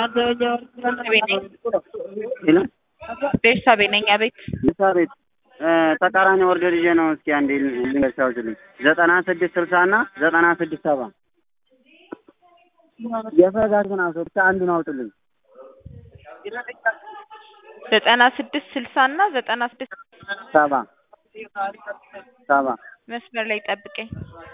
ቤተሰቤ ነኝ። አቤት ቤት ተቃራኒ ኦርደር ይዤ ነው። እስኪ አንዴ ልንገሻውችልኝ ዘጠና ስድስት ስልሳ እና ዘጠና ስድስት ሰባ የፈለጋችሁን አውጡ ብቻ አንዱን አውጡልኝ። ዘጠና ስድስት ስልሳ እና ዘጠና ስድስት ሰባ ሰባ መስመር ላይ ጠብቀኝ።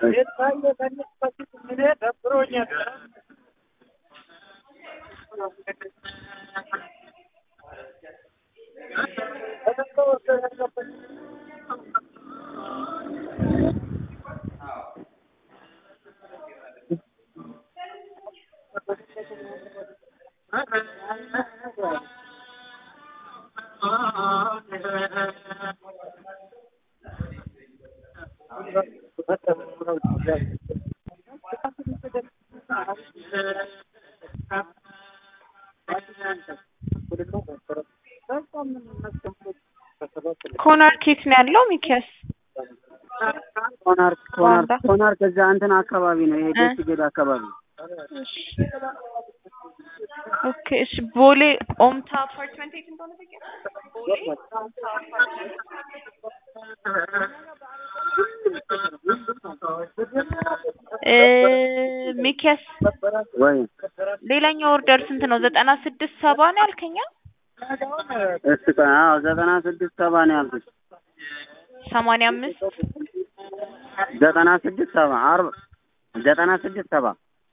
ኮናርክ የት ነው ያለው? ሚኪያስ ኮናርክ ኮናርክ ኮናርክ እዛ እንትን አካባቢ ነው። ይሄ ደስ ጌድ አካባቢ እሺ ኦኬ እሺ። ቦሌ ኦምታ አፓርትመንት የት እንደሆነ ታውቂያለሽ? ቦሌ ኦምታ አፓርትመንት እ ሚኪያስ ወይ ሌላኛው ኦርደር ስንት ነው? ዘጠና ስድስት ሰባ ነው ያልከኛ? እሺ ቆይ፣ አዎ ዘጠና ስድስት ሰባ ነው ያልኩት። ሰማንያ አምስት ዘጠና ስድስት ሰባ አርብ ዘጠና ስድስት ሰባ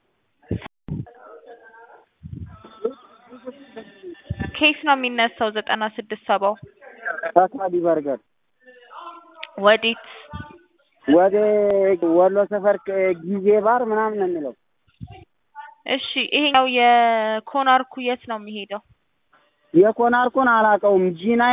ኬስ ነው የሚነሳው። ዘጠና ስድስት ሰባው ተሳዲ በርገር ወዴት? ወደ ወሎ ሰፈር ጊዜ ባር ምናምን ነው የሚለው። እሺ ይሄኛው የኮናርኩ የት ነው የሚሄደው? የኮናርኩን አላውቀውም ጂና